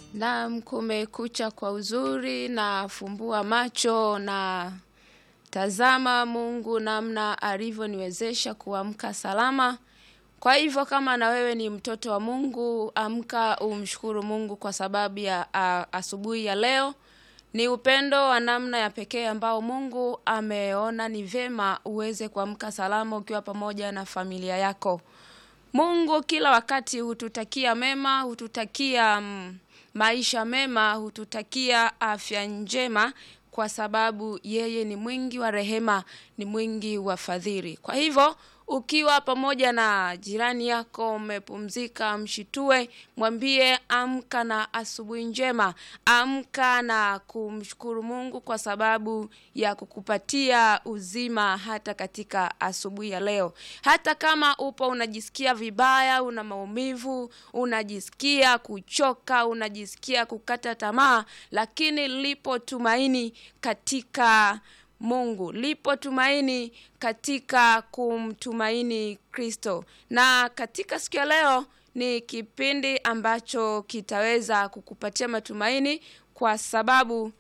Naam, kumekucha kwa uzuri na fumbua macho na tazama Mungu namna alivyoniwezesha kuamka salama. Kwa hivyo kama na wewe ni mtoto wa Mungu, amka umshukuru Mungu kwa sababu ya a, asubuhi ya leo. Ni upendo wa namna ya pekee ambao Mungu ameona ni vyema uweze kuamka salama ukiwa pamoja na familia yako. Mungu kila wakati hututakia mema, hututakia mm, maisha mema, hututakia afya njema kwa sababu yeye ni mwingi wa rehema, ni mwingi wa fadhili. Kwa hivyo ukiwa pamoja na jirani yako umepumzika, mshitue, mwambie amka na asubuhi njema, amka na kumshukuru Mungu kwa sababu ya kukupatia uzima hata katika asubuhi ya leo. Hata kama upo unajisikia vibaya, una maumivu, unajisikia kuchoka, unajisikia kukata tamaa, lakini lipo tumaini katika Mungu. Lipo tumaini katika kumtumaini Kristo. Na katika siku ya leo ni kipindi ambacho kitaweza kukupatia matumaini kwa sababu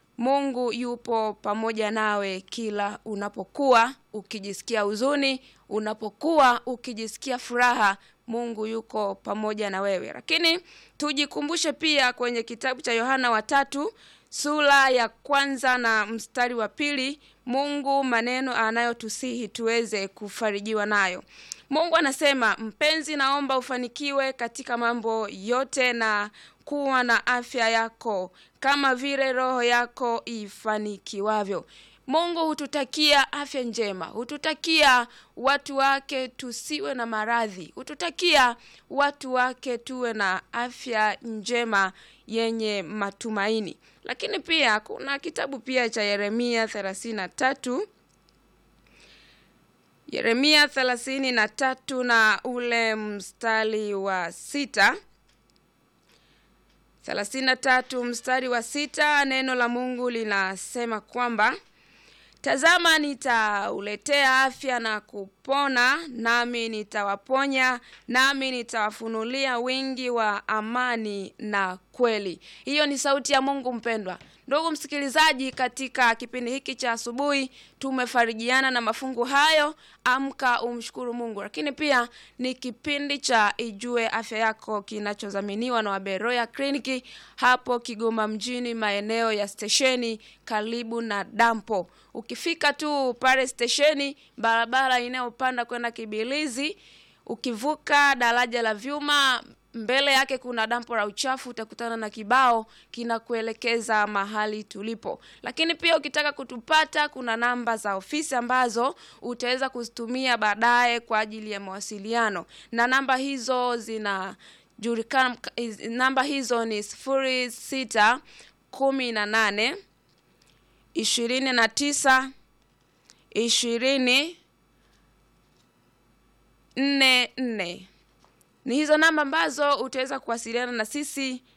Mungu yupo pamoja nawe kila unapokuwa ukijisikia huzuni, unapokuwa ukijisikia furaha, Mungu yuko pamoja na wewe. Lakini tujikumbushe pia kwenye kitabu cha Yohana wa tatu sura ya kwanza na mstari wa pili Mungu maneno anayotusihi tuweze kufarijiwa nayo. Mungu anasema, mpenzi, naomba ufanikiwe katika mambo yote na kuwa na afya yako kama vile roho yako ifanikiwavyo. Mungu hututakia afya njema, hututakia watu wake tusiwe na maradhi, hututakia watu wake tuwe na afya njema yenye matumaini. Lakini pia kuna kitabu pia cha Yeremia thelathini na tatu Yeremia thelathini na tatu na ule mstari wa sita thelathini na tatu mstari wa sita neno la Mungu linasema kwamba Tazama, nitauletea afya na kupona, nami nitawaponya, nami nitawafunulia wingi wa amani na kweli. Hiyo ni sauti ya Mungu mpendwa. Ndugu msikilizaji, katika kipindi hiki cha asubuhi tumefarijiana na mafungu hayo, amka umshukuru Mungu. Lakini pia ni kipindi cha Ijue Afya Yako kinachodhaminiwa na Waberoya Kliniki hapo Kigoma mjini, maeneo ya stesheni karibu na dampo. Ukifika tu pale stesheni, barabara inayopanda kwenda Kibilizi, ukivuka daraja la vyuma mbele yake kuna dampo la uchafu, utakutana na kibao kinakuelekeza mahali tulipo. Lakini pia ukitaka kutupata, kuna namba za ofisi ambazo utaweza kuzitumia baadaye kwa ajili ya mawasiliano, na namba hizo zinajulikana. Namba hizo ni sifuri sita kumi na nane ishirini na tisa ishirini nne nne ni hizo namba ambazo utaweza kuwasiliana na sisi